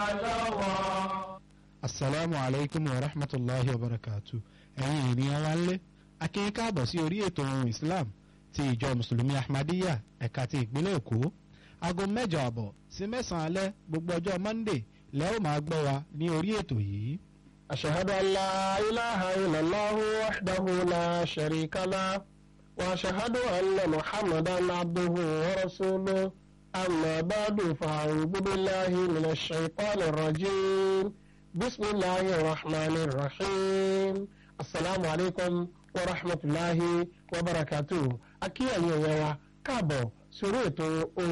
lọ́wọ́. asalaamu alaykum wa rahmatulahi wa barakatu ẹ̀yin ènìyàn wa ńlẹ̀ akínyìn káàbọ̀ sí orí ètò ohun islam ti ìjọ mùsùlùmí ahmadiyya ẹ̀ka ti ìpínlẹ̀ èkó aago mẹ́jọ àbọ̀ sí mẹ́sàn-án alẹ́ gbogbo ọjọ́ monday lẹ́ ó máa gbọ́ wa ní orí ètò yìí. أشهد أن لا إله إلا الله وحده لا شريك له وأشهد أن محمدا عبده ورسوله أما بعد فأعوذ بالله من الشيطان الرجيم بسم الله الرحمن الرحيم السلام عليكم ورحمة الله وبركاته أكي أيها كابو سورة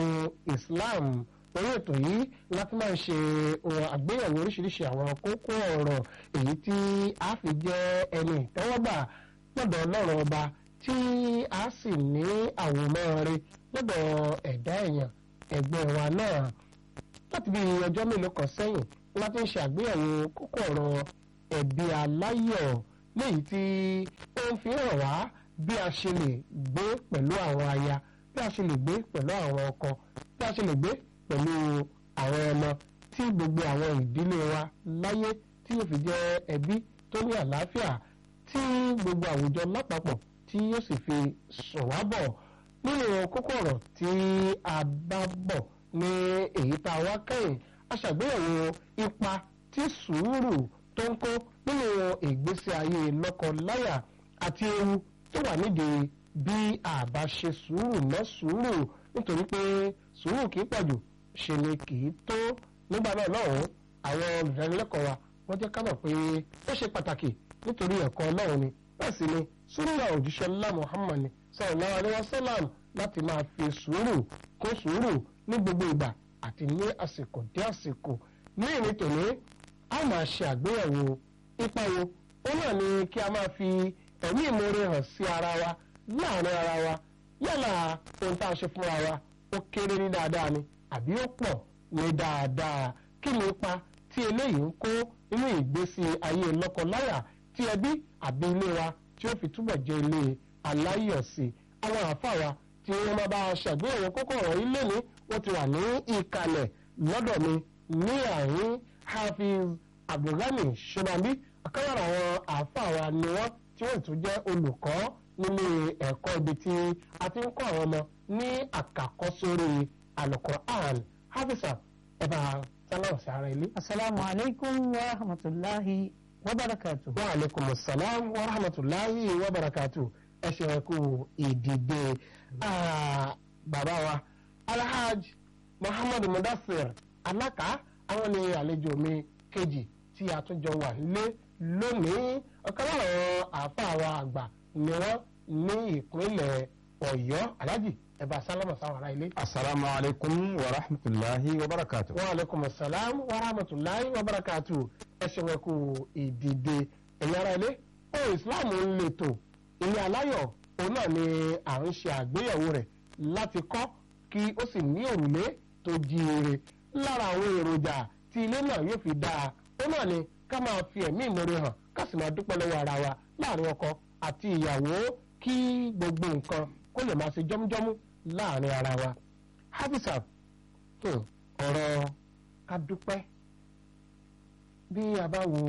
إسلام orí ètò yìí láti máa ṣe àgbéyẹ̀wò oríṣiríṣi àwọn kókó ọ̀rọ̀ èyí tí a fi jẹ́ ẹni ìtẹ́wọ́gbà lọ́dọ̀ ọlọ́run ọba tí a sì ní àwòmọ́ rẹ lọ́dọ̀ ẹ̀dá èèyàn ẹgbẹ́ wa náà láti bí ọjọ́ mélòó kan sẹ́yìn láti ń ṣe àgbéyẹ̀wò kókó ọ̀rọ̀ ẹ̀bí aláyọ̀ léyìí tí ó ń fi hàn wá bí a ṣe lè gbé pẹ̀lú àwọn aya bí a ṣe lè gbé pẹ̀lú àwọn ọkọ bí a ṣe lè gbé pẹ̀lú àwọn ọmọ tí gbogbo àwọn ìdílé wa láyé tí yóò fi jẹ́ ẹbí tó ní àlàáfíà tí gbogbo àwùjọ lápapọ̀ tí yóò sì fi sùn wá bọ̀ nínú kókó ọ̀rọ̀ tí a bá bọ̀ ní èyí tá a wá kẹ́yìn a ṣàgbéyẹ̀wò ipa tí sùúrù tó ń kó nínú ìgbésí ayé lọ́kọ-láyà àti ewu tó wà nídìí bí a bá ṣe sùúrù mọ́ sùúrù nítorí pé sùúrù kì í pọ̀jù ṣe ni kì í tó nígbà náà lọ́hùn àwọn olùdánilẹ́kọ̀ọ́ wa wọ́n jẹ́ ká mọ̀ pé ó ṣe pàtàkì nítorí ẹ̀kọ́ ọlọ́run ni bẹ́ẹ̀ sì ni súnmọ́ òjíṣẹ́ ńlá muhammad sallallahu alaihi wasallam láti máa fi sùúrù kó sùúrù ní gbogbo ìgbà àti ní àsìkò dé àsìkò ní ìní tòní a máa ṣe àgbéyẹ̀wò ipa wo ó náà ni kí a máa fi ẹ̀mí ìmoore hàn sí ara wa láàrin ara wa yálà ohun tá a ṣe fúnra wa ó kéré ní dáadáa ni àbí ó pọ̀ ní dáadáa kí ni ipa tí eléyìí ń kó nínú ìgbésí ayé lọ́kọláya tí ẹbí àbí ilé wa tí ó fi túbọ̀ jẹ́ ilé aláyọ̀sí àwọn àáfàá wa tí wọ́n máa bá a ṣàgbéyẹ̀wò kókó ọ̀rọ̀ ilé ní wọ́n ti wà ní ìkàlẹ̀ lọ́dọ̀ mi ní àárín hafiz abdulgani shobambi akọ́yọ̀rọ̀ àwọn àáfàá wa ni wọ́n tí wọ́n tún jẹ́ olùkọ́ nílé ẹ̀kọ́ ibi tí a ti ń kọ́ àwọn ọmọ ní àkàkọ́sórí alukur'an hafisa ẹ bá sálámù sí ara ilé. asalaamu aleykum wa rahmatulahi wa barakatu. wa aleykum salaam wa rahmatulahi wa barakatu ẹ ṣe kú ìdìde bàbá wa alhaj muhammad mudassir alaka àwọn ni àlejò mi kejì tí a tún jọ wà lé lónìí ọ̀kan láwọn àáfàá wa àgbà ni wọ́n ní ìpínlẹ̀ ọ̀yọ́ alhaji ẹ bá sálámà sáwọn ará ilé. asalaamu alaykum wa rahmatulahi wa barakatu. wa aleykum salaam wa rahmatulahi wa barakatu ẹ ṣe wọn kú ìdìde ẹ̀yin ará ilé ohun islam ń lè tò ilé aláyọ̀ òun náà ni à ń ṣe àgbéyẹ̀wò rẹ̀ láti kọ́ kí ó sì ní òrùlé tó jíire lára àwọn èròjà tí ilé náà yóò fi dáa ó náà ni ká máa fi ẹ̀mí ìmoore hàn ká sì máa dúpẹ́ lọ́wọ́ ara wa láàrin ọkọ àti ìyàwó kí gbogbo nǹkan kó lè máa ṣe jọ́mújọ́mú láàrin ara wa. hafisa tó ọ̀rọ̀ ká dúpẹ́ bí a bá wo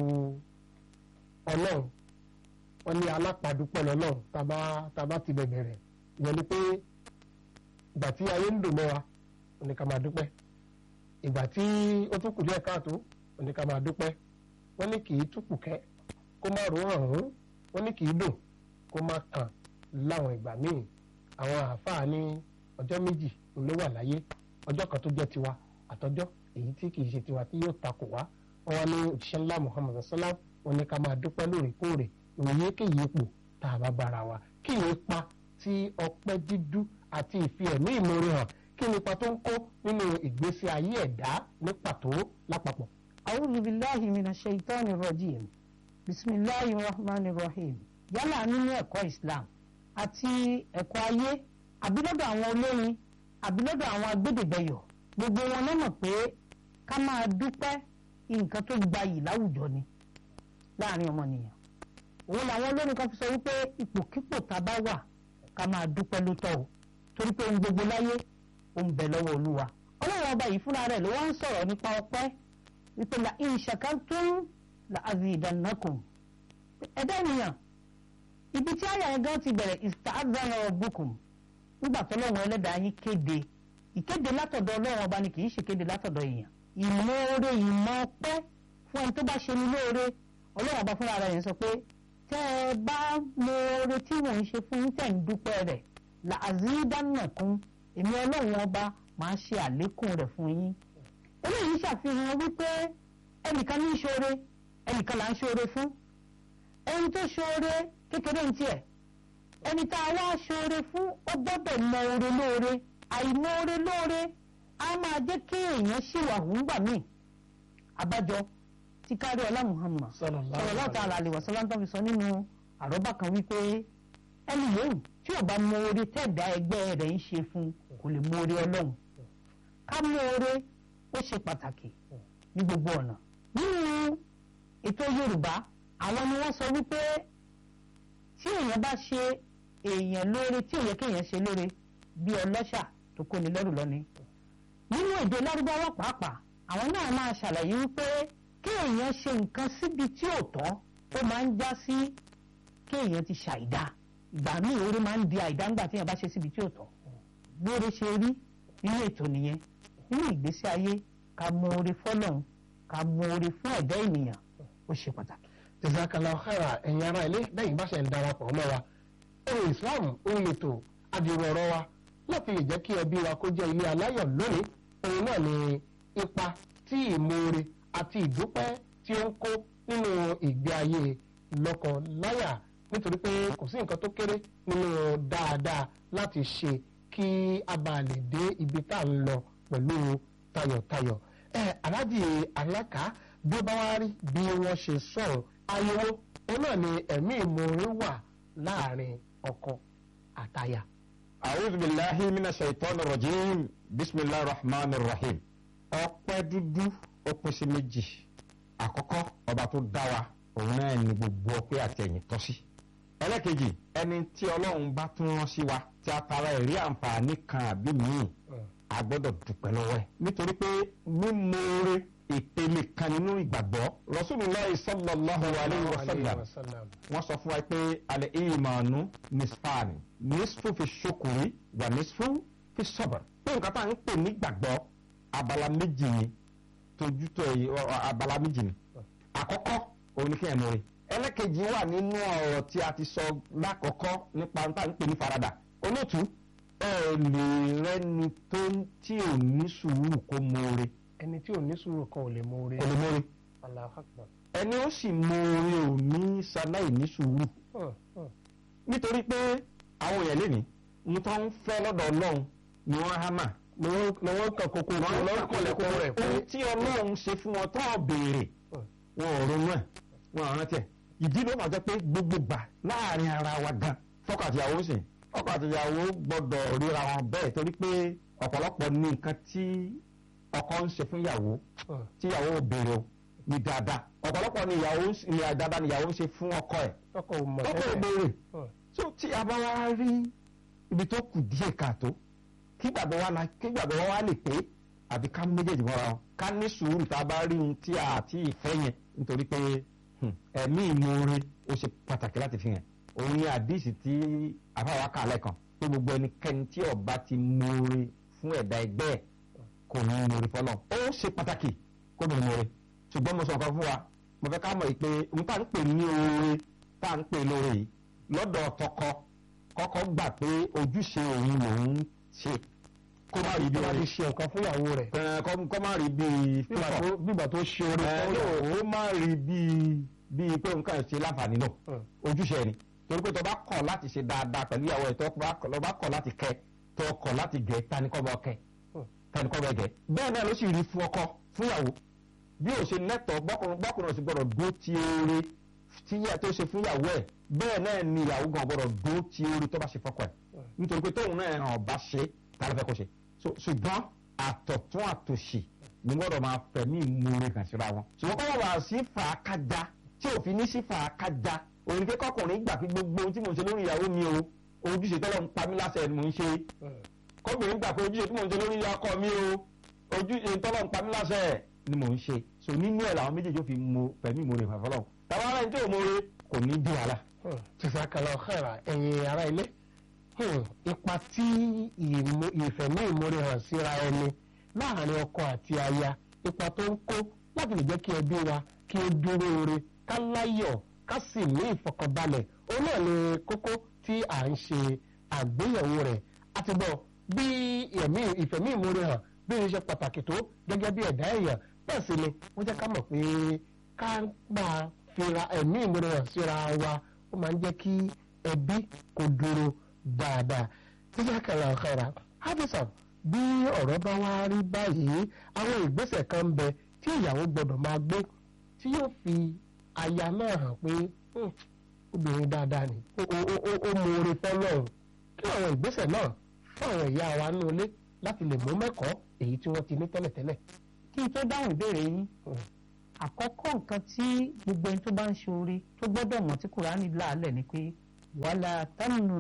ọlọ́run wọ́n ní alápàdúpẹ́ lọ́lọ́run tàbá tàbá ti bẹ̀bẹ̀ rẹ̀ ìyẹn ni pé ìgbà tí ayé ń dùn mọ́ wa ó ní ká máa dúpẹ́ ìgbà tí ó tún kù díẹ̀ káàtó ó ní ká máa dúpẹ́ wọ́n ní kì í túkù kẹ́ kó má rò hàn hún wọ́n ní kì í dùn kó má kàn láwọn ìgbà míì àwọn àáfàá ní ọjọ́ méjì ló wà láyé ọjọ́ kan tó jẹ́ tiwa àtọjọ́ èyí tí kì í ṣe tiwa tí yóò takò wá wọ́n wá ní òṣìṣẹ́ ńlá muhammad sallam wọ́n ní ká máa dúpẹ́ lóòrèkóòrè ìwòye kéyìí ipò tá a bá bára wa kí ni ipa tí ọpẹ́ dídú àti ìfi ẹ̀mí ìmoore hàn kí ni ipa tó ń kó nínú ìgbésí ayé ẹ̀dá ní pàtó lápapọ̀. awúlù bíláhi mina ṣèitọ́ni rọ̀jìm bisimilahi rahman rahim yálà nínú ẹ̀kọ́ islam àti ẹ̀kọ́ ayé àbí lọ́dọ̀ àwọn olórin àbí lọ́dọ̀ àwọn agbẹ́dẹ̀gbẹ̀yọ̀ gbogbo wọn náà mọ̀ pé ká máa dúpẹ́ nǹkan tó gbayì láwùjọ ni láàrin ọmọnìyàn òun làwọn olórin kan fi sọ wípé ipòkípò tá a bá wà ká máa dúpẹ́ ló tọ́ o torí pé ohun gbogbo láyé ó ń bẹ lọ́wọ́ olúwa ọlọ́run ọba yìí fúnra rẹ̀ ló wá ń sọ̀rọ̀ nípa ọpẹ́ wípé la in shakartum la azidannakum ẹ̀dá ènìyàn ibi tí àyà yẹn gan ti bẹ̀rẹ̀ ista'adhana rabbukum nígbà tó lọ́wọ́ ẹlẹ́dàá yín kéde ìkéde látọ̀dọ̀ ọlọ́run ọba ni kì í ṣe kéde látọ̀dọ̀ èèyàn ìmoore ìmọ̀ ọpẹ́ fún ẹni tó bá ṣe ní lóore ọlọ́run ọba fúnra rẹ̀ yẹn sọ pé tẹ́ ẹ bá moore tí mò ń ṣe fún yín tẹ̀ ń dúpẹ́ rẹ̀ la azidannakum èmi ọlọ́run ọba máa ṣe àlékún rẹ̀ fún yín eléyìí ṣàfihàn wípé ẹnìkan ní í ṣoore ẹnìkan là ń ṣoore fún ẹni tó ṣoore kékeré ń tiẹ̀ ẹni tá a wá ṣoore fún ó gbọ́dọ̀ mọ oore lóore àìmọ oore lóore á máa jẹ́ kí èèyàn ṣìwàhù ńgbà míì àbájọ tí kárí ọlá Muhammad sallallahu ta'ala alaihi wasallam tó fi sọ nínú àrọ́bá kan wípé ẹni yòówù tí ò bá mọ oore tẹ̀dá ẹgbẹ́ rẹ̀ ń ṣe fún kò lè mọ oore ọlọ́run ká mọ oore ó ṣe pàtàkì ní gbogbo ọ̀nà nínú ètò Yorùbá àwọn ni wọ́n sọ wípé tí èèyàn bá ṣe èèyàn lóore tí ò yẹ kéèyàn ṣe lóore bí ọlọ́ṣà tó kóni lẹ́rù lọ́ni nínú èdè lárúbáwá pàápàá àwọn náà máa ṣàlàyé wípé kéèyàn ṣe nǹkan síbi tí ò tọ́ ó máa ń já sí kéèyàn ti ṣàìdá ìgbà míì oore máa ń di àìdá ńgbà téèyàn bá ṣe síbi tí ò tọ́ bóore ṣe rí nínú ètò nìyẹn nínú ìgbésí ayé ká mọ oore fọ́lọ́run ká mọ oore fún ẹ̀dá ènìyàn ó ṣe pàtàkì. jazakallahu khaira ẹ̀yin ará ilé lẹ́yìn bá ṣe ń darapọ̀ mọ́ wa ohun islam ohun ètò adìrò ọ̀rọ̀ wa láti lè jẹ́ kí ẹbí wa kó jẹ́ ilé aláyọ̀ lónìí òun náà ni ipa tí ìmoore àti ìdúpẹ́ tí ó ń kó nínú ìgbé ayé lọ́kọ-láyà nítorí pé kò sí nǹkan tó kéré nínú dáadáa láti ṣe kí a bá lè dé ibi tá à ń lọ pẹ̀lú tayọ̀tayọ̀ ẹ aláàjì alákà bí ó bá wá rí bí wọ́n ṣe sọ̀rọ̀ ayẹwo òun náà ni ẹ̀mí ìmoore wà láàrin ọkọ àtaya. a'udhu billahi minash shaitani rajim bismillahir rahmanir rahim. ọpẹ́ dúdú ó pín sí méjì àkọ́kọ́ ọba tó dá wa òun náà ní gbogbo ọpẹ́ àti ẹ̀yìn tọ́ sí. ẹlẹ́kejì ẹni tí ọlọ́run bá tún rán sí wa tí a tara ẹ̀rí àǹfààní kan àbí míì a gbọ́dọ̀ dúpẹ́ lọ́wọ́ ẹ̀ nítorí pé mímọ̀ọ́rẹ́ ìpele kan nínú ìgbàgbọ́ Rasulullah sallallahu alayhi wa sallam wọ́n sọ fún wa pé alẹ́ ìmọ̀ọ́nù nisfani nisfu fi ṣokùnrin wà nisfu fi sọ̀bọ̀ pé nǹkan tá à ń pè ní gbàgbọ́ abala méjì ni tójútó abala méjì ni àkọ́kọ́ òun ni kí ẹ̀ mọ̀ọ́rẹ́ ẹlẹ́kejì wà nínú ọ̀rọ̀ tí a ti sọ lákọ̀ọ́kọ́ nípa tá à ń pè ní farada olóòtú ẹ lè rẹ́ni tó tí ò ní sùúrù kó mọ̀ọ́rẹ́ ẹni tí ò ní sùúrù kan ò lè mọ oore. kò lè mọ̀ọ́rẹ́ Allahu Akbar. ẹni ó sì mọ̀ọ́rẹ́ ò ní sáláì ní sùúrù Hàn, hàn. nítorí pé àwọn èèyàn lẹ́ni mo tán ń fẹ́ lọ́dọ̀ ọlọ́run ni wọ́n á mà ni wọ́n ni wọ́n kàn kókó wọ́n lọ́wọ́ kọ̀lẹ́kọ̀ rẹ̀ pé ohun tí ọlọ́run ṣe fún wọn tó béèrè wọn ò ronú ẹ̀ wọn ò rántí ẹ̀ ìdí ló máa jẹ́ pé gbogbo gbà láàrin ara wa gan fọ́kọ àtìyàwó ń sìn ọkọ àtìyàwó gbọ́dọ̀ ríra wọn bẹ́ẹ̀ torí pé ọ̀pọ̀lọpọ̀ ní nǹkan tí ọkọ ń ṣe fún ìyàwó Hàn. tí ìyàwó ò béèrè o ní dáadáa ọ̀pọ̀lọpọ̀ ní ìyàwó ń- ní dáadáa ní ìyàwó ń ṣe fún ọkọ ẹ̀ ọkọ̀ ò mọ̀ ọkọ ò tẹ́lẹ̀. béèrè Hàn. so tí a bá wá rí ibi tó kù díẹ̀ káàtó kí gbàgbọ́ wa la kí gbàgbọ́ wa lè pé àbí ká mú méjèèjì mọ́ra wọn ká ní sùúrù tá a bá rí ohun tí a àti ìfẹ́ yẹn nítorí pé hmm, ẹ̀mí ìmoore ó ṣe pàtàkì láti fi hàn òun ni àdíìsì tí àfáwà kà lẹ́ẹ̀kan pé gbogbo ẹnikẹ́ni tí ó bá ti moore fún ẹ̀dá ẹgbẹ́ ẹ̀ kò ní moore fọlọ́ ó ṣe pàtàkì kó ní moore ṣùgbọ́n mo sọ nǹkan fún wa mo fẹ́ ká mọ̀ yìí pé ohun tá à ń pè ní oore tá à ń pè lóore yìí lọ́dọ̀ tọkọ kọ́kọ́ gbà pé ojúṣe òun lòun ṣe kó má rí bí bí wọ́n oore ti ṣe nǹkan fún ìyàwó rẹ̀. ẹ, kó kó má rí bí Bígbà fífọ̀ tó- bígbà tó ṣe oore ẹ, fún no, ìyàwó. ó má rí bí bí pé nǹkan ṣe láǹfààní náà Hàn. ojúṣe ni torí pé tó bá kọ̀ láti ṣe dáadáa pẹ̀lú ìyàwó ẹ̀ tó bá kọ̀- tó bá kọ̀ láti kẹ́ tó kọ̀ láti gẹ̀ tani kọ́ bọ́ kẹ́ Hmm. tani kọ́ bọ́ gẹ̀ bẹ́ẹ̀ náà ló sì rí fún ọkọ fún ìyàwó bí ó ṣe lẹ́tọ̀ọ́ gbọ́kùnrin gbọ́kùnrin sì gbọ́dọ̀ dó ti oore tí yẹ tó ṣe fún ìyàwó ẹ̀ bẹ́ẹ̀ náà ni ìyàwó gan gbọ́dọ̀ dó ti oore tó bá ṣe fọ́kọ ẹ̀ nítorí pé tóun náà hàn bá ṣe tá ló fẹ́ kó ṣe So, ṣùgbọ́n àtọ̀tún àtòṣì ni gbọ́dọ̀ máa fẹ̀mí ìmúre kàn síra wọn ṣùgbọ́n kọ́ wà sí fàákájà tí òfin ní sí fàákájà òun pé kọkùnrin gbà pé gbogbo ohun tí mò ń ṣe lórí ìyàwó mi o ojúṣe tọ́lọ́ ń pa mí láṣẹ ni mò ń ṣe Hàn. kọ́bìnrin gbà pé ojúṣe tí mò ń ṣe lórí ọkọ mi o ojúṣe tọ́lọ́ ń pa mí láṣẹ ni mò ń ṣe so nínú ẹ̀ làwọn méjèèjì ó fi mo pẹ̀mí ìmoore hàn fọlọ́run tàbá ara ẹni tí ò moore kò ní dín wàhálà. jẹ́sàkàlà ọ̀hẹ́rà ẹ̀yin ará ilé Hmm, ipa tí ìmú- ìfẹ̀mí ìmoore hàn síra ẹni láàrin ọkọ àti aya ipa tó ń kó láti lè jẹ́ kí ẹbí wa kí ó dúró ore ká láyọ̀ ká sì ní ìfọkànbalẹ̀ òun náà ni kókó tí à ń ṣe àgbéyẹ̀wò rẹ̀ àti bọ̀ bí ẹ̀mí ìfẹ̀mí ìmoore hàn bí ó ṣe pàtàkì tó gẹ́gẹ́ bí ẹ̀dá èèyàn bẹ́ẹ̀ sì ni wọ́n jẹ́ ká mọ̀ pé ká máa fira ẹ̀mí ìmoore hàn síra wa ó máa ń jẹ́ kí ẹbí kó dúró dáadáa jíjẹ́ kẹlẹ́ ọ̀kẹ́ra hafizan bí ọ̀rọ̀ bá wá rí báyìí àwọn ìgbésẹ̀ kan ń bẹ tí ìyàwó gbọ́dọ̀ máa gbé tí yóò fi aya náà hàn pé "Hmm, obìnrin dáadáa ni ó ó ó ó ó mú oore fọ́lọ́run kí àwọn ìgbésẹ̀ náà fún àwọn ìyá wa nínú ilé láti lè mú mẹ́kọ̀ọ́ èyí tí wọ́n ti ní tẹ́lẹ̀tẹ́lẹ̀. kí n tó dáhùn ìbéèrè yín Hmm. àkọ́kọ́ nǹkan tí gbogbo ẹni tó bá ń ṣe oore tó gbọ́dọ̀ mọ̀ tí kùránì láàlẹ̀ ni pé wàhálà tánù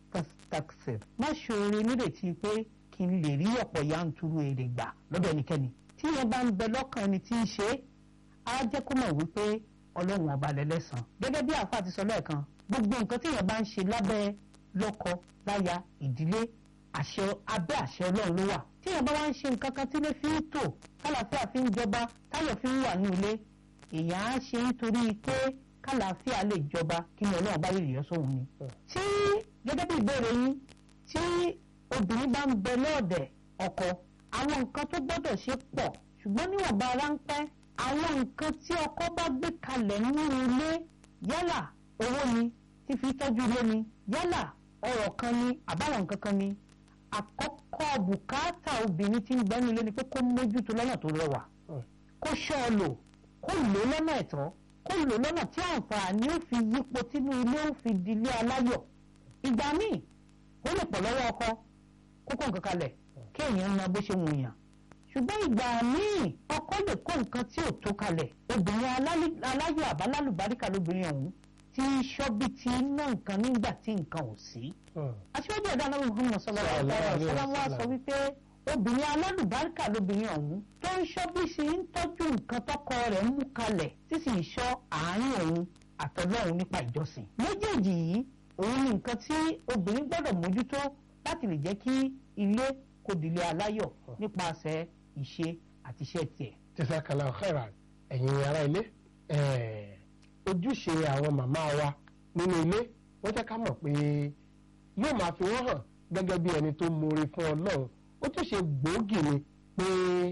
taxer má ṣe oore nírètí pé kí n lè rí ọ̀pọ̀ yanturu èrè gbà lọ́dọ̀ ẹnikẹ́ni tí yẹn bá ń bẹ lọ́kàn ẹni tí ń ṣe é á jẹ́ kó mọ̀ wípé ọlọ́run ọba lẹ́lẹ́sàn gẹ́gẹ́ bí àáfàá ti sọ lẹ́ẹ̀kan gbogbo nǹkan tí yẹn bá ń ṣe lábẹ́ lọ́kọ láya ìdílé àṣẹ abẹ́ àṣẹ ọlọ́run ló wà tí yẹn bá wá ń ṣe nǹkan kan tí ilé fi ń tò kálàáfíà fi ń jọba táyọ̀ fi ń wà ní ilé èèyàn á ṣe nítorí pé kálàáfíà lè jọba kí ni ọlọ́run bá yìí yọ sóhun ni. tí gẹ́gẹ́ bí ìbéèrè yín tí obìnrin bá ń bẹ lọ́ọ̀dẹ̀ ọkọ àwọn nǹkan tó gbọ́dọ̀ ṣe pọ̀ ṣùgbọ́n níwọ̀nba ráńpẹ́ àwọn nǹkan tí ọkọ bá gbé kalẹ̀ nínú ilé yálà owó ni fífi tọ́jú ilé ni yálà ọ̀rọ̀ kan ni àbáwọn nǹkan kan ni àkọ́kọ́ bùkátà obìnrin tí ń gbẹ́nu ilé ni pé kó mójútó lọ́nà tó rẹwà Hmm. kó ṣọ́ ọ lò kó lò ó lọ́nà ẹ̀tọ́ kó lò ó lọ́nà tí àǹfààní ó fi yípo tínú ilé ó fi dilé aláyọ̀ ìgbà míì ó lè pọ̀ lọ́wọ́ ọkọ kókó nǹkan kalẹ̀ kéèyàn na bó ṣe wù yàn ṣùgbọ́n ìgbà míì ọkọ lè kó nǹkan tí ò tó kalẹ̀ obìnrin alálì- aláyọ̀ àbálálùbáríkà lóbìnrin ọ̀hún tí ń ṣọ́ bí ti ń ná nǹkan nígbà tí nǹkan ò sí Hmm. aṣíwájú ẹ̀dá náà Muhammad sallallahu alaihi wasallam wá sọ wípé obìnrin alálùbáríkà lóbìnrin ọ̀hún tó ń ṣọ́ bí ṣe ń tọ́jú nǹkan tọkọ rẹ̀ ń mú kalẹ̀ tí sì ń ṣọ́ àárín òun àtọlọ́run nípa ìjọsìn méjèèjì yìí òun ni nǹkan tí obìnrin gbọ́dọ̀ mójútó láti lè jẹ́ kí ilé kó dilé aláyọ̀ nípasẹ̀ ìṣe àti iṣẹ́ tiẹ̀. jẹ́sàkàlà ọ̀hẹ́rà ẹ̀yin ará ilé eh, ojúṣe àwọn màmá wa nínú ilé wọ́n jẹ́ ká mọ̀ pé yóò máa fi wọ́n hàn gẹ́gẹ́ bí ẹni tó mọre fún ọlọ́run ó tún ṣe gbòógì ni pé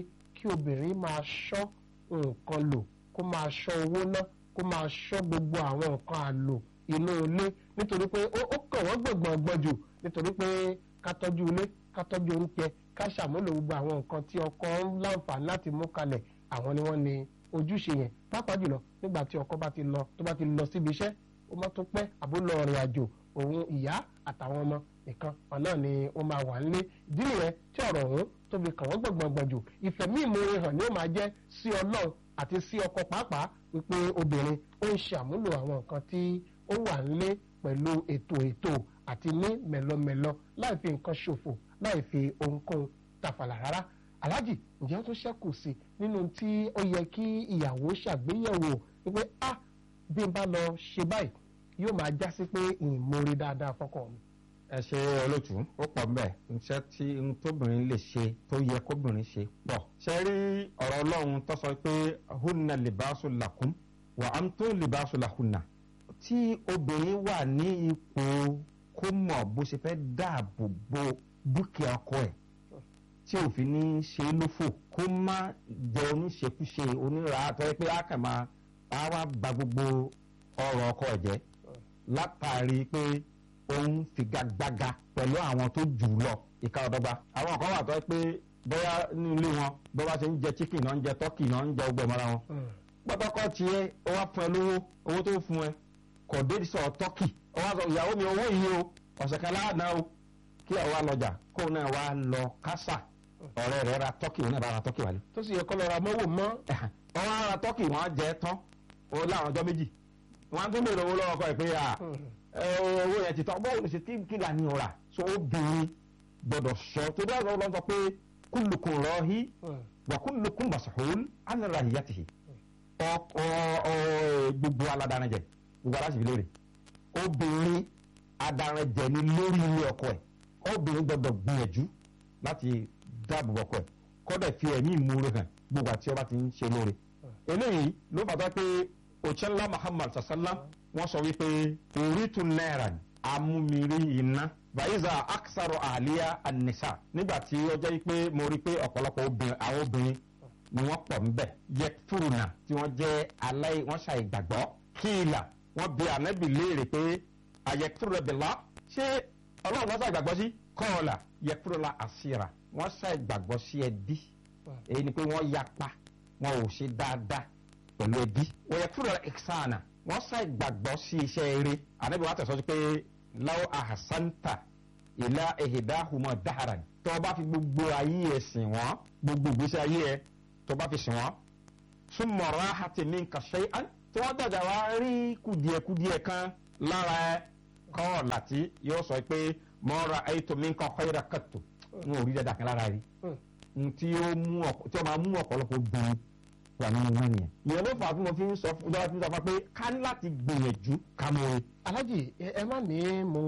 kí obìnrin máa ṣọ́ nǹkan lò kó máa ṣọ́ owó ná kó máa ṣọ́ gbogbo àwọn nǹkan àlò inú ilé nítorí pé ó ó kàn wọ́n gbọ̀ngbọ̀ngbọ̀n jù nítorí pé ká tọ́jú ilé ká tọ́jú oúnjẹ ká ṣàmúlò gbogbo àwọn nǹkan tí ọkọ ń láǹfààní láti mú kalẹ̀ àwọn ni wọ́n ní ojúṣe yẹn pàápàá jùlọ nígbà tí ọkọ bá ti lọ tó bá ti lọ síbi iṣẹ́ ó má tó pẹ́ àbó lọ rìn àjò òun ìyá àtàwọn ọmọ nìkan wọn náà ni ó máa wà nílé ìdí nìyẹn tí ọ̀rọ̀ ọ̀hún tó fi kàn wọ́n gbọ̀ngbọ̀ngbọ̀n jù ìfẹ̀mí ìmoore hàn ni ó máa jẹ́ sí ọlọ́run àti sí ọkọ pàápàá wípé obìnrin ó ń ṣàmúlò àwọn nǹkan tí ó wà nílé pẹ̀lú ètò ètò àti ní mẹ̀lọmẹ̀lọ láì fi nǹkan ṣòfò láì fi ohunkóhun tàfàlà rárá aláàjì ǹjẹ́ ó tún ṣẹ́kù sí nínú tí ó yẹ kí ìyàwó ṣàgbéyẹ̀wò wípé a bí n bá lọ ṣe báyìí yóò máa já sí pé ìmoore dáadáa fọ́kọ mi. ẹ ṣe olótú ó pọ̀ mbẹ́ iṣẹ́ tí n tóbìnrin lè ṣe tó yẹ kóbìnrin ṣe pọ̀. ṣe rí ọ̀rọ̀ ọlọ́run tó sọ pé hunna libasu lakum wa antum libasu lahunna. tí obìnrin wà ní ipò kó mọ̀ bó ṣe fẹ́ dáàbò bo dúkìá ọkọ ẹ̀ tí òfin ní ṣe é lófò kó má jẹ oníṣekúṣe onírà àtọ́ pé a kàn máa a wá ba gbogbo ọrọ̀ ọkọ ẹ̀ jẹ́ látàrí pé òun figagbága pẹ̀lú àwọn tó jù ú lọ ìka ọ̀dọ́gba. àwọn kan wà tó yẹ pé bóyá ní ilé wọn bó bá ṣe ń jẹ chicken náà ń jẹ turkey náà ń jẹ ọgbẹ́ mọ́ra wọn. pọ́tọ́kọ́ tiẹ̀ ó wá fún ẹ lówó owó tó fún ẹ kò dé sọ turkey ó wá sọ ìyàwó mi owó yìí o ọ̀sẹ̀ kan láàánú o kí ẹ wá lọ́jà kó náà wá lọ kásà ọ̀rẹ́ rẹ̀ ra turkey òun náà bá ra turkey wálé. tó sì yẹ kọ́ lọ ra mọ́wò mọ́. wọ́n á ra turkey wọ́n á jẹ tán ó láwọn ọjọ́ méjì wọ́n á tún bèrè owó lọ́wọ́ kọ́ ẹ̀ pé à owó yẹn ti tán bọ́ọ̀ ní ṣe tí kí là ní ọ̀rà so obìnrin gbọ́dọ̀ sọ tó dá ọ̀rọ̀ lọ́sọ pé kullukum rahi wa kullukum mas'ul an ra'iyatihi ọkọ ọ- gbogbo aladaranjẹ gbogbo aláṣẹ ìlérí obìnrin adaranjẹ ni lórí ilé ọkọ ẹ̀ obìnrin gbọ́dọ̀ gbìyànjú láti dáàbò bo ọkọ ẹ̀ kódà fi ẹ̀mí ìmoore hàn gbogbo àti ọba ti ń ṣe lóore eléyìí ló fàtà pé òṣèlú muhammad sallam wọ́n sọ wípé orítu náírà amúmiri iná bàyíza aksaro àlíyá anisa nígbà tí ó jẹ́ pé mo rí pé ọ̀pọ̀lọpọ̀ obìnrin àwọn obìnrin ni wọ́n pọ̀ ńbẹ̀ yẹ fúrùnà tí wọ́n jẹ́ aláì wọ́n ṣàì gbàgbọ́ kíìlà wọ́n bi ànábì léèrè pé àyẹ fúrùnà bìlá ṣé ọlọ́run wọ́n ṣàì gbàgbọ́ sí kọ́ọ̀là yẹ fúrùnà àṣírà wọ́n ṣàì gbàgbọ́ sí ẹbí èyí ni pé wọ́n yapa wọn ò ṣe dáadáa pẹ̀lú ẹbí wọ́n yẹ fúrùnà ìsànà wọ́n ṣàì gbàgbọ́ sí iṣẹ́ eré ànábì wọ́n tẹ̀sọ́ sí pé láwọ́ àhàsántà ìlà ehidahuma daharan tó o bá fi gbogbo ayé ẹ sìn wọn gbogbo ìgbésí ayé ẹ tó o bá fi sìn wọn súnmọ́ ráhàtì ní nǹkan ṣe án tí wọ́n dàgbà wá rí kùdìẹ̀kùdìẹ̀ kan lára ẹ kọ́ láti yóò sọ pé mọ́ra ayéto mi nǹkan ọ̀hẹ́rẹ́ kàtó n ò rí dada kan lára rí n tí ó mú ọ̀pọ̀- tí ó máa mú ọ̀pọ̀lọpọ̀ obìnrin wà nínú wọn nìyẹn ìyẹn ló fà á tí mo fi ń sọ fún ìjọba tí mo sọ fún wa pé ká ní láti gbìyànjú ká mọ orin alájì ẹ ẹ má ní mo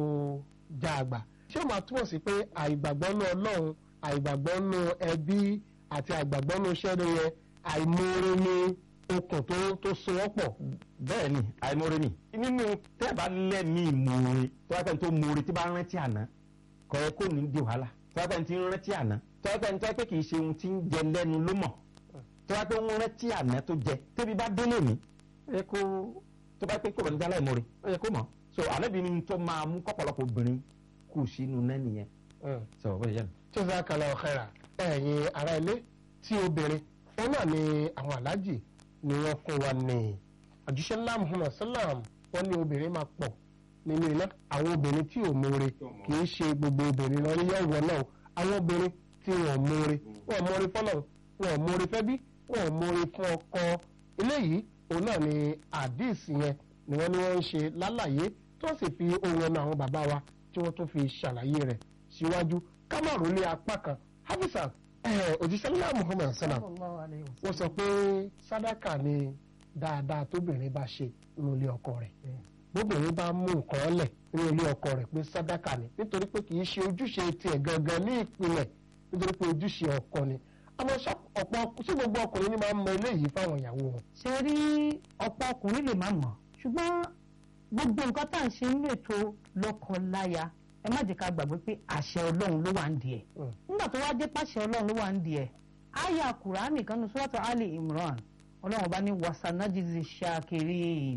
já àgbà ṣé o máa túmọ̀ sí pé àìgbàgbọ́ nú ọlọ́run àìgbàgbọ́ nú ẹbí àti àìgbàgbọ́ nú iṣẹ́ rẹ yẹn àìmoore ní okùn tó tó so wọ́n pọ̀. bẹ́ẹ̀ ni àìmoore ni nínú tẹ́ bá lẹ́mí ìmoore tó bá pẹ́ tó moore tí bá rántí àná kọ́ ẹ kó ní di wàhálà tó bá pẹ́ tí ń rántí àná tó bá pẹ́ tó bá pẹ́ kì í ṣe ohun tí ń jẹ lẹ́nu ló mọ̀ tó bá pẹ́ ń rántí àná tó jẹ tẹ́bi bá délé mi ó yẹ kó tó bá pẹ́ kó bá ní jálá ìmoore ó yẹ kó mọ̀ so ànábì ni tó máa mú kọ́pọ̀lọpọ̀ obìnrin kù sínú náà nìyẹn sọ bó ṣe jẹ́ nu. tí ó sá kalẹ̀ ọ̀kẹ́ra ẹ̀yin ará ilé tí obìnrin wọn náà ni àwọn alájì ni wọ́n fún wa ní àjíṣẹ́ ńlá muhammad salam wọ́n ní obìnrin máa pọ̀ nínú iná àwọn obìnrin tí ò mọ̀ọ́re kì í ṣe gbogbo obìnrin lọ níyà wọ̀ náà àwọn obìnrin tí wọ́n mọ̀ọ́re wọ́n mọ̀ọ́re fọ́nà wọ́n mọ̀ọ́re fẹ́bí wọ́n mọ̀ọ́re fún ọkọ eléyìí òun náà ni àdìsí yẹn ni wọ́n ní wọ́n ń ṣe lálàyé tó sì fi ohun ẹnu àwọn bàbá wa tí wọ́n tún fi ṣàlàyé rẹ̀ síwájú kámárù ní apá kan hafisa òjíṣẹ́ ńlá muhammad salam Sallallahu alayhi wa wọ́n sọ pé sádàkà ni dáadáa tóbìnrin bá ṣe nínú ilé ọkọ rẹ̀ bóbìnrin bá mú nǹkan lẹ̀ nínú ilé ọkọ rẹ̀ pé sádàkà ni nítorí pé kì í ṣe ojúṣe tiẹ̀ gangan ní ìpìlẹ̀ nítorí pé ojúṣe ọkọ ni àmọ́ ṣá ọ̀pọ̀ ṣé gbogbo ọkùnrin ni máa ń mọ eléyìí fáwọn ìyàwó wọn. ṣe rí ọ̀pọ̀ ọkùnrin lè má mọ̀ ṣùgbọ́n gbogbo nǹkan tá à ń ṣe nínú ètò lọ́kọ-láya ẹ má jẹ́ ká gbàgbé pé àṣẹ ọlọ́run ló wà ń di ẹ̀ Mm. nígbà tó wá dé pàṣẹ ọlọ́run ló wà ń di ẹ̀ àyà kùránì kan ní sọ́tọ̀ ali imran ọlọ́run bá ní wasanajizi shakirin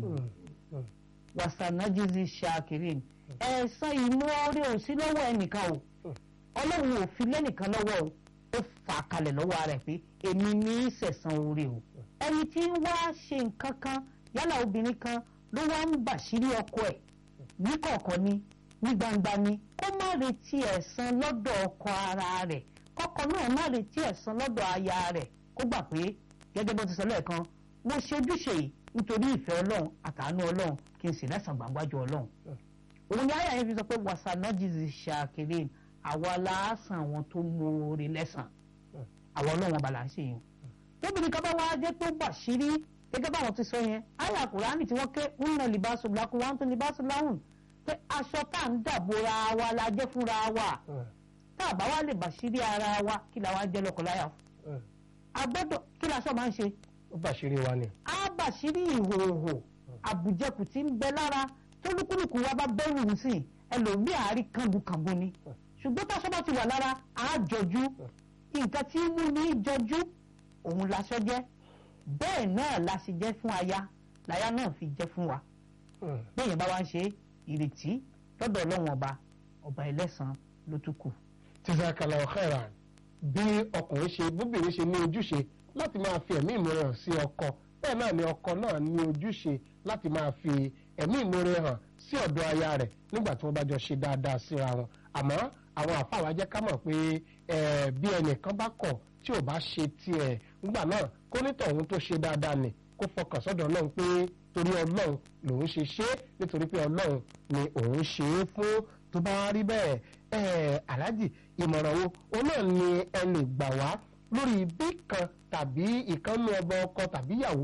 wasanajizi shakirin ẹ̀san ìmoore ò sí lọ́wọ́ ẹnìkan o ọlọ́run ò fi lẹ́nìkan lọ́wọ́ o ó fà á kalẹ̀ lọ́wọ́ rẹ̀ pé èmi ní í sẹ̀san oore o ẹni tí ń wá ṣe nǹkan kan yálà obìnrin kan ló wá ń bàṣírí ọkọ ẹ̀ ní kọ̀ọ̀kan ni ní gbangba ni kó má retí ẹ̀san lọ́dọ̀ ọkọ ara rẹ̀ kọ́kọ́ náà má retí ẹ̀san lọ́dọ̀ aya rẹ̀ kó gbà pé gẹ́gẹ́ bó ti sọ lẹ́ẹ̀kan mo ṣe ojúṣe yìí nítorí ìfẹ́ ọlọ́run àtàánú ọlọ́run kí n sì lẹ́san gbàgbájú ọlọ́run òun ni àyà yẹn fi sọ pé wasanajizi shakirin àwa làásàn àwọn tó mọ̀ọ́rẹ́ lẹ́sàn àwọn ọlọ́run ọba là ń ṣe yẹn tóbìnrin kan bá wá jẹ́ tó bàṣírí gẹ́gẹ́ báwọn ti sọ yẹn àyà kùránì tí wọ́n ké ń nà libaṣu lakum wa antum libaṣu lahun pé aṣọ tá à ń dàbòra wa la jẹ́ fúnra wa tá a bá wá lè bàṣírí ara wa kí la wá jẹ́ lọ́kọláya fún a gbọ́dọ̀ kí la sọ máa ń ṣe ó bàṣírí wa ni. á bàṣírí ìhòòhò àbùjẹkù tí ń bẹ lára tó lúkúlùkù wa bá bẹ́rù ń sìn ẹlòmíì àárí kànbùkànbù ni ṣùgbọ́n táṣọ bá ti wà lára á jọjú nǹkan tí ń mú ní jọjú òun laṣọ jẹ́ bẹ́ẹ̀ náà la sì jẹ́ fún aya láya náà fi jẹ́ fún wa bẹ́ẹ̀yẹn bá wá ń ṣe ìrètí lọ́dọ̀ ọlọ́run ọba ọba ẹlẹ́san ló tún kù. tìsàkàlà ọ̀kẹ́ra bí ọkùnrin ṣe bóbìnrin ṣe ní ojúṣe láti máa fi ẹ̀mí ìmoore hàn sí ọkọ bẹ́ẹ̀ náà ni ọkọ náà ní ojúṣe láti máa fi ẹ̀mí ìmoore hàn sí ọ̀dọ̀ aya rẹ̀ nígbà tí wọ́n bá jọ ṣe dáadáa síra wọn àmọ́ àwọn àfàwà jẹ́ ká mọ̀ pé eh, bí ẹnìkan bá kọ̀ tí ò bá ṣe tiẹ̀ nígbà náà kó nítọ̀ òun tó ṣe dáadáa nì kó fọkàn sọ́dọ̀ ọlọ́run pé torí ọlọ́run lòun ṣe ṣe é nítorí pé ọlọ́run ni òun ṣe é fún tó bá rí bẹ́ẹ̀ ẹ̀ aláàjì ìmọ̀ràn wo òun náà ni ẹ lè gbà wá lórí bí kan tàbí ìkànnì ọba ọkọ tàbí ìyàwó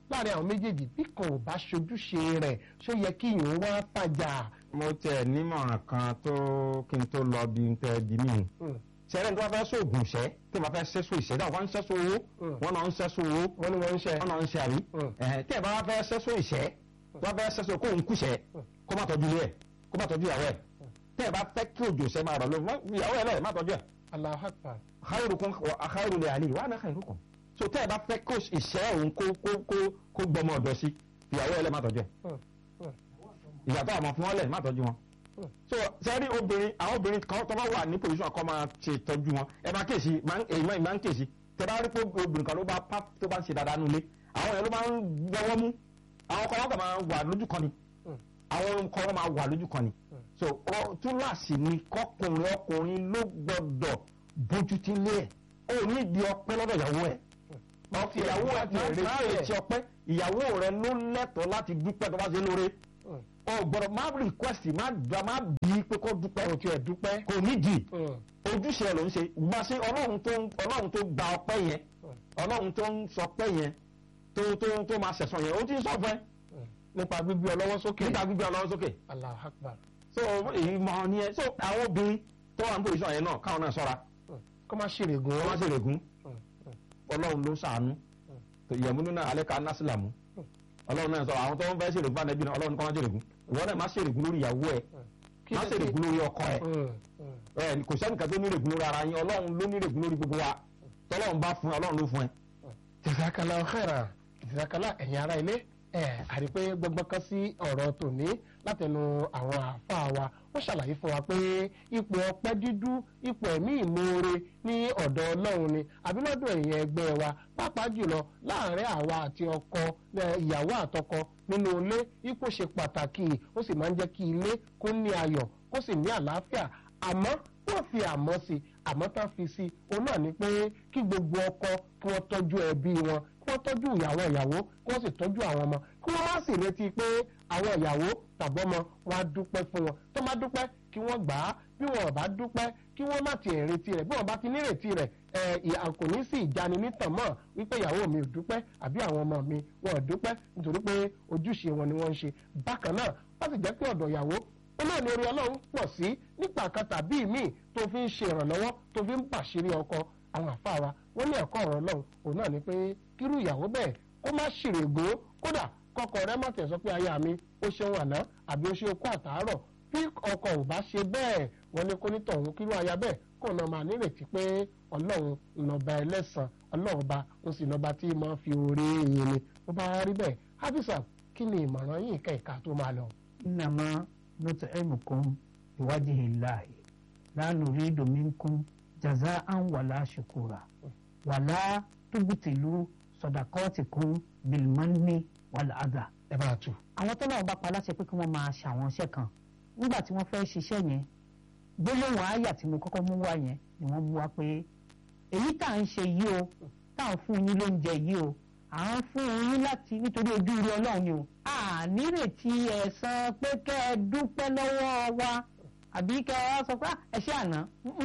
láàrin àwọn méjèèjì bí kan ò bá ṣojúṣe rẹ̀ ṣó yẹ kí ìyẹn wá fàjà. mo tẹ nímọ̀ràn kan tó kí n tó lọ bí n tẹ bí mi. sẹ́rẹ̀ tó bá fẹ́ sóògùn ṣẹ́ tí wọ́n fẹ́ sẹ́sọ ìṣẹ́ náà wọ́n ń sẹ́sọ owó wọ́n náà ń sẹ́sọ owó wọ́n ní wọ́n ń ṣe. wọ́n náà ń ṣe àrí. tí ẹ̀ bá wá fẹ́ sẹ́sọ ìṣẹ́ tó bá fẹ́ sẹ́sọ kó ń kúṣẹ́ kó má tọ́jú ilé ẹ̀ kó má tọ́jú ìyàwó ẹ̀ tí ẹ̀ bá fẹ́ kí òjò ṣẹ́ máa rọ̀ lọ ìyàwó ẹ̀ lẹ́ẹ̀ má tọ́jú ẹ̀. Allahu Akbar. khairukum wa khairu li ahli wa ana khairukum so tẹ́ ẹ bá fẹ́ kó ìṣẹ́ òun kó kó kó kó gbọmọ ọ̀dọ̀ sí ìyàwó ẹ̀ lẹ́ẹ̀ má tọ́jú ẹ̀ ìyàtọ̀ àmọ́ fún wọn lẹ̀ má tọ́jú wọn so sẹ́rí obìnrin àwọn obìnrin kan tó bá wà ní position kan máa ṣe tọ́jú wọn ẹ máa kéèsì èyí máa ń kéèsì tẹ bá rí pé obìnrin kan ló bá pa tó bá ń ṣe dáadáa nulẹ̀ àwọn yẹn ló máa ń gbọ́wọ́ mú àwọn kan wọn kàn máa wà lójú kan ni àwọn kan wọn máa wà lójú kan ni so túláàsì ni kọkùnrin ọkùnrin ló gbọ́dọ̀ bójú tí lé ẹ ó ní di ọpẹ́ lọ́dọ̀ ìyàwó ẹ ìyàwó ẹ ti rè é ti ọpẹ́ ìyàwó rẹ ló lẹ́tọ̀ọ́ láti dúpẹ́ tó bá ṣe lóore o gbọ́dọ̀ má request má gba má bí pé kó dúpẹ́ kò tiẹ̀ dúpẹ́. kò nídìí ojúṣe ẹ ló ń ṣe gba ṣe ọlọ́run tó ọlọ́run tó gba ọpẹ́ yẹn ọlọ́run tó ń sọ pẹ́ yẹn tó tó tó máa ṣẹ̀sán yẹn ó ti ń sọ fún ẹ. nípa gbígbé ọlọ́wọ́ sókè. nípa gbígbé ọlọ́wọ́ sókè. Allahu Akbar. so èyí mọ ni ẹ so àwọn obìnrin tó wà ní pòlíṣàn yẹn náà káwọn náà ṣọ́ra. kó má ṣèrègùn. kó má ṣèrègùn ọlọ́run ló ṣàánú ìyẹ̀múnú náà alẹ́ ká násìlámù ọlọ́run náà sọ àwọn tó ń fẹ́ ṣèrègùn fún ànẹ́bí náà ọlọ́run kọ́ má ṣèrègùn ìwọ náà má ṣèrègùn lórí ìyàwó ẹ má ṣèrègùn lórí ọkọ ẹ ẹ kò sẹ́nìkan tó nírègùn lórí ara yín ọlọ́run ló nírègùn lórí gbogbo wa tọ́lọ́run bá fún ẹ ọlọ́run ló fún ẹ. jazakallahu khairan jazakallah ẹ̀yin ará ilé ẹ̀ àrí pé gbọ́ngbọ́n kan sí ọ̀rọ̀ tòní látẹnu àwọn àáfàá wa wọ́n ṣàlàyé fún wa pé ipò ọpẹ́ dídú ipò ẹ̀mí ìmoore ní ọ̀dọ̀ ọlọ́run ni àbí lọ́dọ̀ èèyàn ẹgbẹ́ wa pàápàá jùlọ láàárín àwa àti ọkọ ìyàwó àtọkọ nínú ilé ipò ṣe pàtàkì ó sì máa ń jẹ́ kí ilé kó ní ayọ̀ kó sì ní àlàáfíà àmọ́ wọ́n fi àmọ́ sí àmọ́ tá fi sí òun náà ni pé kí gbogbo ọkọ kí wọ́n tọ́jú ẹbí wọn kí wọ́n tọ́jú ìyàwó ìyàwó kí wọ́n sì tọ́jú àwọn ọmọ kí wọ́n má sì retí pé àwọn ìyàwó tàbọ́mọ wọn á dúpẹ́ fún wọn tó má dúpẹ́ kí wọ́n gbà á bí wọn ò bá dúpẹ́ kí wọ́n má tiẹ̀ retí rẹ̀ bí wọn bá ti nírètí rẹ̀ ẹ̀ kò ní sí ìjáni nítàn mọ́ wípé ìyàwó mi ò dúpẹ́ àbí àwọn ọmọ mi wọn ò dúpẹ́ nítorí pé ojúṣe wọn ni wọ́n ń ṣe bákan náà wọ́n sì jẹ́ pé ọ̀dọ̀ ìyàwó náà ni orí ọlọ́run pọ̀ sí nípa kan tàbí míì tó fi ń ṣe ìrànlọ́wọ́ tó fi ń bàṣírí ọkọ àwọn àfáà wa wọ́n ní ẹ̀kọ́ ọ̀rọ̀ ọlọ́run òun náà ni pé kírú ìyàwó bẹ́ẹ̀ kó má ṣèrègó kódà kọkọ rẹ má tẹ̀sọ́ pé aya mi ó ṣeun àná àbí ó ṣe okó àtàárọ̀ bí ọkọ ò bá ṣe bẹ́ẹ̀ wọ́n ní kó nítọ̀hún kírú aya bẹ́ẹ̀ kó náà máa nírètí pé ọlọ́run lọ́ba ẹlẹ́sàn ọlọ́run ba ó sì lọ́ba tí máa fi oore yìn ni bó bá rí bẹ́ẹ̀ hafisa kí ni ìmọ̀ràn yìí kẹ̀ka tó máa lọ. إنما نطعمكم بوجه الله لا نريد منكم جزاء ولا شكورا ولا تبطلوا صدقاتكم بالمن والأذى ẹ bá a tù. àwọn tó náà bá pa láṣẹ pé kí wọ́n máa ṣàwọn iṣẹ́ kan nígbà tí wọ́n fẹ́ ṣiṣẹ́ yẹn gbólóhùn àyà tí mo kọ́kọ́ mú wá yẹn ni wọ́n mú wá pé èyí tá à ń ṣe yìí o tá à ń fún yín lóúnjẹ yìí o à ń fún yín láti nítorí ojú ire ọlọ́run ni o a nírètí ẹ̀san pé kẹ́ ẹ dúpẹ́ lọ́wọ́ wa àbí kẹ́ ẹ wá sọ pé ẹ ṣe àná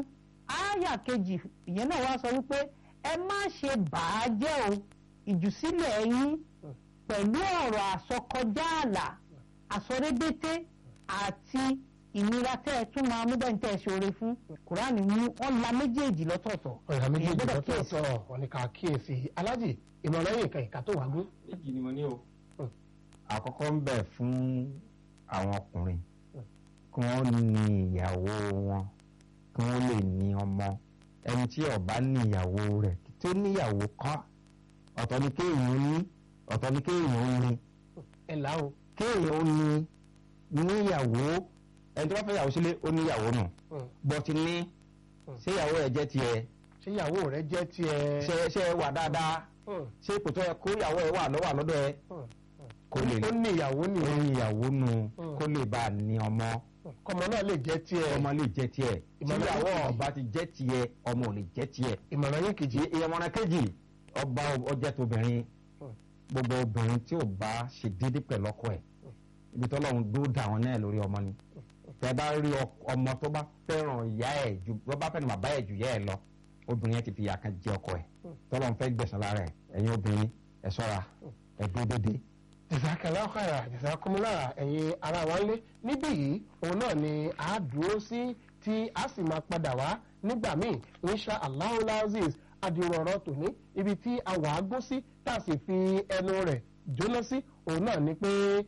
àyà kejì ìyẹn náà wá sọ wípé ẹ má ṣe bàá jẹ́ o ìjùsílẹ̀ yín pẹ̀lú ọ̀rọ̀ àsọkọjá àlà àsọrébété àti ìnira tẹ́ ẹ tún máa mú bẹ́ẹ̀ tẹ́ ẹ ṣoore fún kùránì mú ọ́n la méjèèjì lọ́tọ̀ọ̀tọ̀ ọ̀rọ̀ méjèèjì Èèyàn gbọ́dọ̀ kíyèsí. lọ́tọ̀ọ̀tọ̀ wọn ni ká kíyèsí alájì ìmọ̀ràn yìí kan ìka tó wà gún. méjì ni mo ní o. àkọ́kọ́ ń bẹ̀ fún àwọn ọkùnrin kí wọ́n ní ìyàwó wọn kí wọ́n lè ní ọmọ ẹni tí ó bá ní ìyàwó rẹ̀ tó níyàwó kọ́ ọ̀tọ̀ ni kéèyàn ní ọ̀tọ̀ ni kéèyàn ní ẹ là ó. kéèyàn ní níyàwó ẹni tó bá fẹ́ yàwó sílé ó níyàwó nù bọ́tí ní ṣé ìyàwó ẹ̀ jẹ́ tiẹ̀ ṣé ìyàwó rẹ jẹ́ tiẹ̀. ṣe ṣe wà dáadáa ṣé ipò tó yẹ kó ìyàwó ẹ̀ wà lọ́wọ́ àlọ́dọ̀ ẹ̀ kó lè ó ní ìyàwó ó nìyẹn ní ìyàwó nù kó lè bá a ní ọmọ kọmọ náà lè jẹ́ tiẹ̀. ọmọ lè jẹ́ tiẹ̀ tí Ìmọ̀ràn ìyàwó kejì. ọba ti jẹ́ tiẹ̀ ọmọ ò lè jẹ́ tiẹ̀ ìmọ̀ràn yìí kejì. ìyẹmọ̀ràn kejì ọba ọjẹ́ tóbìnrin gbogbo obìnrin tí ò bá ṣe déédé pẹ̀lú ọkọ ẹ̀ ibi tó lọ́run dó dà wọn náà lórí ọmọ ni tẹ bá rí ọ- ọmọ tó bá fẹ́ràn ìyá ẹ̀ ju tó bá fẹ́ràn bàbá ẹ̀ ju ìyá ẹ̀ lọ obìnrin yẹn ti fi ìyà kan jẹ ọkọ ẹ̀ tọ́lọ́run fẹ́ gbẹ̀sán lára ẹ̀ ẹ̀yin obìnrin ẹ̀ ṣọ́ra ẹ̀dùn dédé. ìsàkàlà ọ̀kàrà ìsàkùnmùlà ẹ̀yin ara wa ń lé níbí yìí òun náà ni a dúró sí tí a sì máa padà wá nígbà míì insha allah aziz adìrọ̀rọ̀ tòní ibi tí a wà á gún sí tá a sì fi ẹnu rẹ̀ jóná sí òun náà ni pé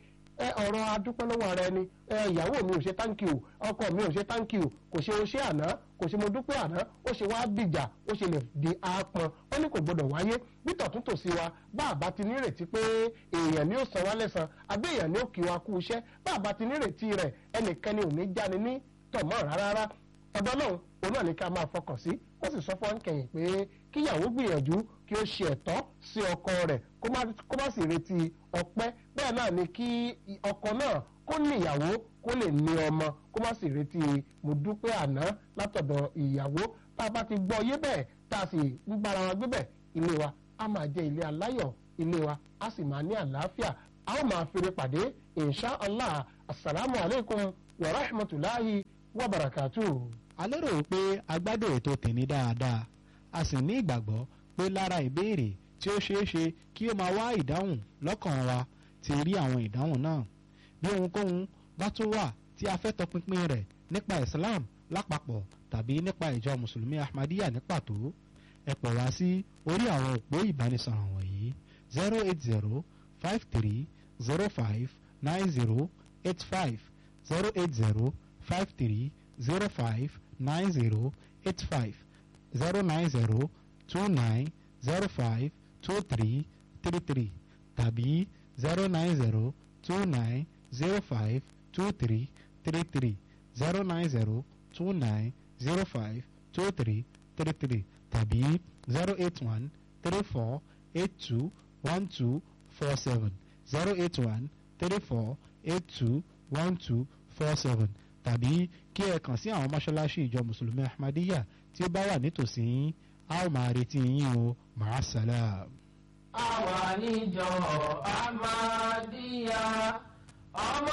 ẹ ọ̀rọ̀ adúpẹ́ lọ́wọ́ ara ẹni ẹ ìyàwó mi ò ṣe táǹkì o ọkọ mi ò ṣe táǹkì o kò ṣe o ṣe àná kò ṣe mo dúpẹ́ àná ó ṣe wá dìjà ó ṣe lè di àápọn ó ní kò gbọdọ̀ wáyé nítọ̀tún tòsí wa bá àbá ti nírètí pé èèyàn ni ó san wá lẹ́san àbí èèyàn ni ó kí wa kú iṣẹ́ bá àbá ti nírètí rẹ̀ ẹnikẹ́ni ò ní jáni ní tọ̀mọ́ rárá ọ̀dọ́ náà òun náà ní ká máa fọkàn sí wọ́n sì sọ fún ọ́nkẹ́yìn pé kíyàwó gbìyànjú kí ó ṣe ẹ̀tọ́ sí ọkọ rẹ̀ kó má sì retí ọpẹ́ bẹ́ẹ̀ náà ni kí ọkọ náà kó níyàwó kó lè ní ọmọ kó má sì retí mo dúpẹ́ àná látọ̀dọ̀ ìyàwó tá a bá ti gbọ́ yé bẹ́ẹ̀ tá a sì ń bára wa gbé bẹ́ẹ̀ ilé wa á máa jẹ́ ilé aláyọ̀ ilé wa á sì máa ní àlàáfíà a ó máa fèrè pàdé insha allah asalaamu alaykum wa rahmatulahi wa barakatuh a lérò wípé a gbádùn ètò tèmi dáadáa a sì ní ìgbàgbọ́ pé lára ìbéèrè tí ó ṣeé ṣe kí ó máa wá ìdáhùn lọ́kàn wa ti rí àwọn ìdáhùn náà bí ohunkóhun bá tún wà tí a fẹ́ tọpinpin rẹ̀ nípa Islam lápapọ̀ tàbí nípa ìjọ mùsùlùmí Ahmadiyya ní pàtó ẹ pè wá sí orí àwọn òpó ìbánisọ̀rọ̀ wọ̀nyí zero eight zero five three zero five nine zero eight five zero eight zero five three zero five nine zero eight five zero nine zero two nine zero five two three three three tàbí zero nine zero two nine zero five two three three three zero nine zero two nine zero five two three three three tàbí zero eight one three four eight two one two four seven zero eight one three four eight two one two four seven tàbí kí ẹ kàn sí àwọn mọ́ṣáláṣí ìjọ mùsùlùmí ahmadiyya tí ó bá wà nítòsí yín a ó máa retí yín o màá sálàm. àwa níjọ ahmadiyya ọmọ